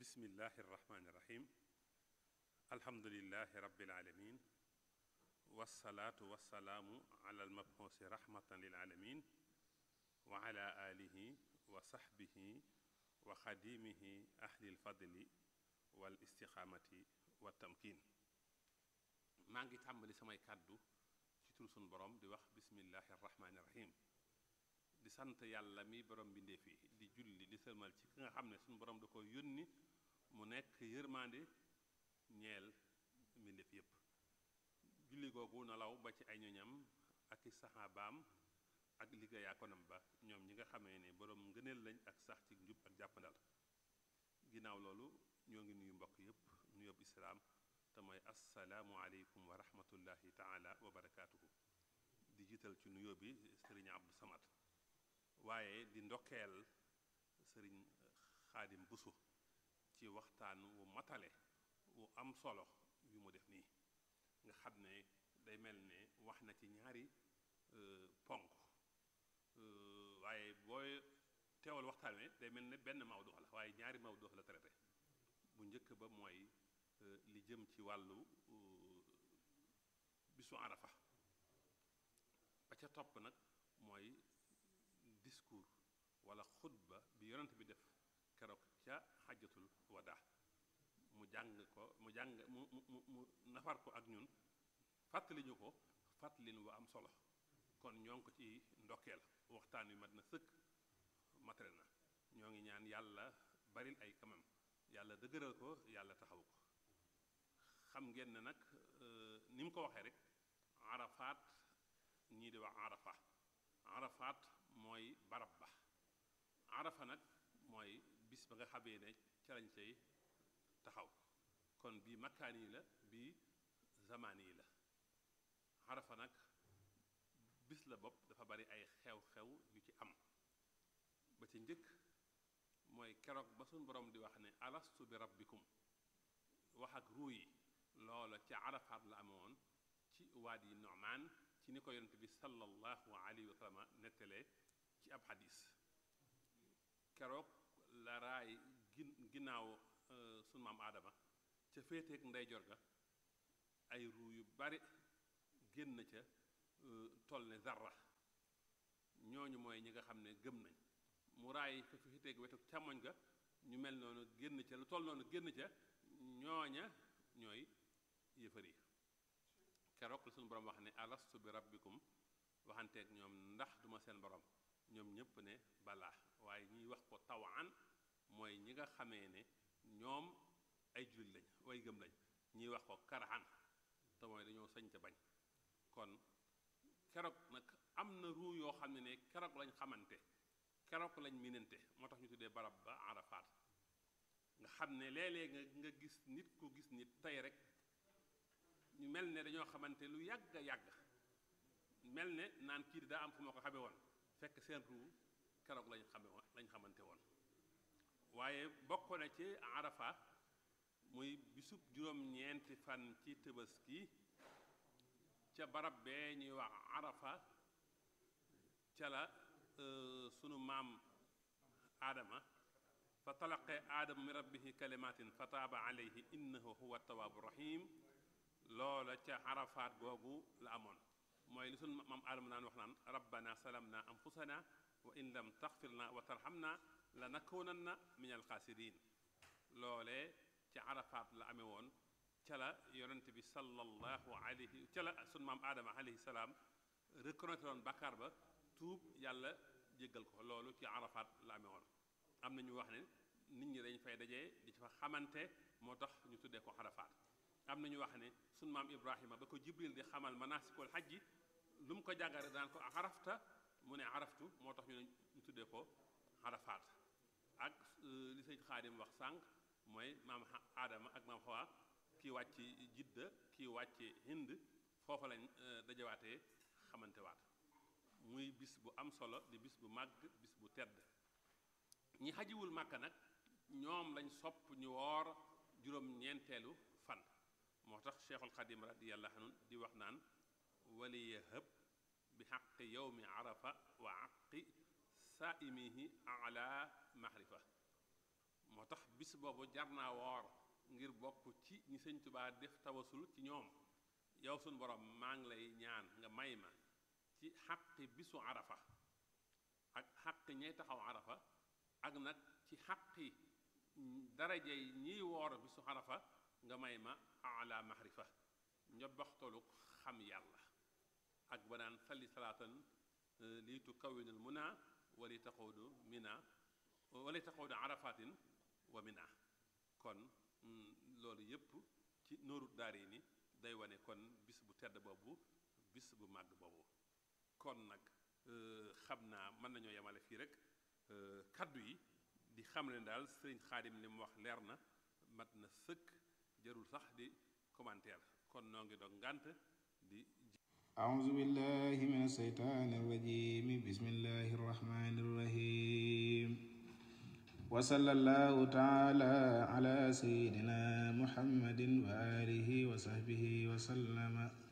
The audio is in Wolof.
bismillahi irrahmani irrahim alhamdulilahi rabbil alamin wassalaatu wassalaamu ala almabxuusi rahmatan lil alamin wa ala alihi wa saxbihi wa xadimihi ahli lfadli wal istixaamati wa tamkin maa ngi tàmbali samay kàddu ci tur sunu borom di wax bismillahi irrahmani irrahim di sant yàlla mi borom mbindeef yi di julli di sëlmal ci ki nga xam ne suñu borom da ko yónni mu nekk yërmande ñeel mbindeef yépp julli googu na law ba ci ay ñoñam ak i saxaabaam ak liggéeyaa konam ba ñoom ñi nga xamee ne borom ngëneel lañ ak sax ci njub ak jàppandal ginnaaw loolu ñoo ngi nuyu mbokk yépp nuyób islaam te mooy assalaamu aleykum wa rahmatullahi taala wa barakaatuhu di jiital ci nuyoo bi sëriñ Abdou Samad waaye di ndokkeel sëriñ xaadim busu ci waxtaan wu matale wu am solo yu mu def nii nga xam ne day mel ne wax na ci ñaari ponk waaye booy teewal waxtaan wi day mel ne benn mawdu la waaye ñaari mawdu la traité bu njëkk ba mooy li jëm ci wàllu bisu arafa ba ca topp nag mooy discours wala xutba bi yonent bi def keroog ca xajatul wada mu jàng ko mu jàng mu mu mu nafar ko ak ñun fàttali ñu ko fàttalin wa am solo kon ñoo ngi ko ci ndokkeel waxtaan wi mat na sëkk matale na ñoo ngi ñaan yàlla baril ay kamam yàlla dëgëral ko yàlla taxaw ko xam ngeen ne nag ni mu ko waxee rek arafaat ñii di wax arafa arafaat mooy barab ba arafa nag mooy bis ba nga xamee ne ca lañ cay taxaw kon bii makkaan yi la bii zamaan yi la arafa nag bis la bopp dafa bari ay xew-xew yu ci am ba ci njëkk mooy keroog ba suñ borom di wax ne alastu bi rabbikum wax ak ruu yi loola ca arafaat la amoon ci waadi yi Nu'maan ci ni ko yonent bi sallallahu alayhi wa sallam nettalee ci ab xadis keroog la raay gin ginnaaw sunu maam aadama ca féeteeg ndeyjoor ga ay ruu yu bari génn ca toll ne zarra ñooñu mooy ñi nga xam ne gëm nañ mu raay fa féeteeg wetu càmmoñ ga ñu mel noonu génn ca lu toll noonu génn ca ñooña ñooy yëfar yi keroog la suñu borom wax ne alastu bi rabbikum waxanteeg ñoom ndax duma seen borom ñoom ñépp ne balaa waaye ñiy wax ko tawaan mooy ñi nga xamee ne ñoom ay jullit lañ way gëm lañ ñiy wax ko karahan te mooy dañoo sañ ca bañ kon keroog nag am na ruu yoo xam ne ne keroog lañ xamante keroog lañ minante moo tax ñu tuddee barab ba arafaat nga xam ne léeg-léeg nga nga gis nit ku gis nit tey rek ñu mel ne dañoo xamante lu yàgg a yàgg mel ne naan kii daa am fu ma ko xamee woon fekk seen ruu keroog lañ xame woon lañ xamante woon waaye bokk na ci arafa muy bisub juróom-ñeenti fan ci Tabaski ca barab bee ñuy wax arafa ca la sunu maam aadama fa talaqee aadama min rabbihi kalimatin fa taaba alayhi innahu huwa tawaabu rahim loola ca arafaat googu la amoon mooy li sunu maam aadama naan wax naan rabbana salamna anfusana wa in lam taxfir na wa tarxamna la nakunanna min alxaasirin loolee ca arafaat la amee woon ca la yonent bi sallallahu alayhi ca la sunu maam aadama alayhi salaam reconnaître woon bàkkaar ba tuub yàlla jéggal ko loolu ci arafaat la amee woon am na ñu wax ne nit ñi dañ fay dajee di fa xamante moo tax ñu tuddee ko arafaat am na ñu wax ne sunu maam ibrahima ba ko jibril di xamal manasikul xajji lu mu ko jàngare daan ko arafta mu ne araftu moo tax ñu ne ñu tuddee ko arafaat ak li sëñ xaadim wax sànq mooy maam aadama ak maam xawaa kii wàcc jidda kii wàcc hind foofa lañ dajawaatee xamante waat muy bis bu am solo di bis bu màgg bis bu tedd ñi xajiwul màkka nag ñoom lañ sopp ñu woor juróom-ñeenteelu fan moo tax cheikhul xadim radiyallahu anhu di wax naan waliya hëb bi xaqi yowmi arafa wa aqi saaimihi ala mahrifa moo tax bis boobu jar naa woor ngir bokk ci ñi sëñ Tuubaa def tawasul ci ñoom yow suñ borom maa ngi lay ñaan nga may ma ci xaqi bisu arafa ak xaqi ñay taxaw arafa ak nag ci xaqi daraje yi ñiy woor bisu arafa nga may ma ala mahrifa njobaxtalu xam yàlla ak ba naan salli salaatan lii tu kawinul muna wali taxawdu mina wali taxawdu arafatin wa mina kon loolu yépp ci nooru daari ni day wane kon bis bu tedd boobu bis bu màgg boobu kon nag xam naa mën nañoo yemale fii rek kaddu yi di xam ne daal sëriñ xaadim li mu wax leer na mat na sëkk jarul sax di commentaire kon noo ngi doon ngànt di أعوذ بالله من الشيطان الرجيم بسم الله الرحمن الرحيم وصلى الله تعالى على سيدنا محمد وآله وصحبه وسلم